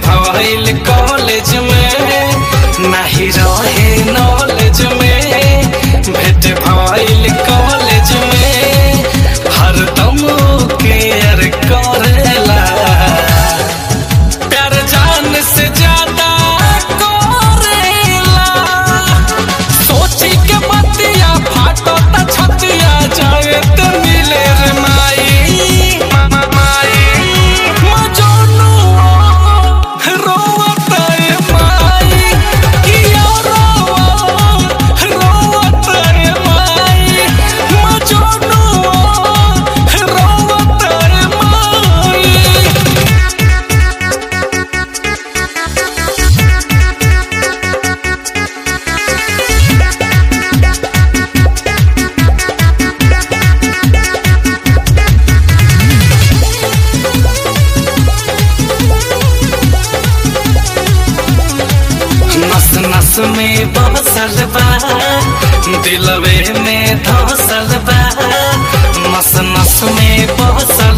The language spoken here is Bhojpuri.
भइल कॉलेज में नाही रहे नॉलेज में भेट भइल कॉलेज में हरदम केयर करेला प्यार जान से ज्यादा करेला सोची के मतिया फाटो त छतिया जाए त मिले रे माई माई मजनू रोवत रे माई किया रोवा रोवत रे माई मजनू रोवत रे माई नस नस में बसल बा दिलवे में धसल बा नस नस में बसल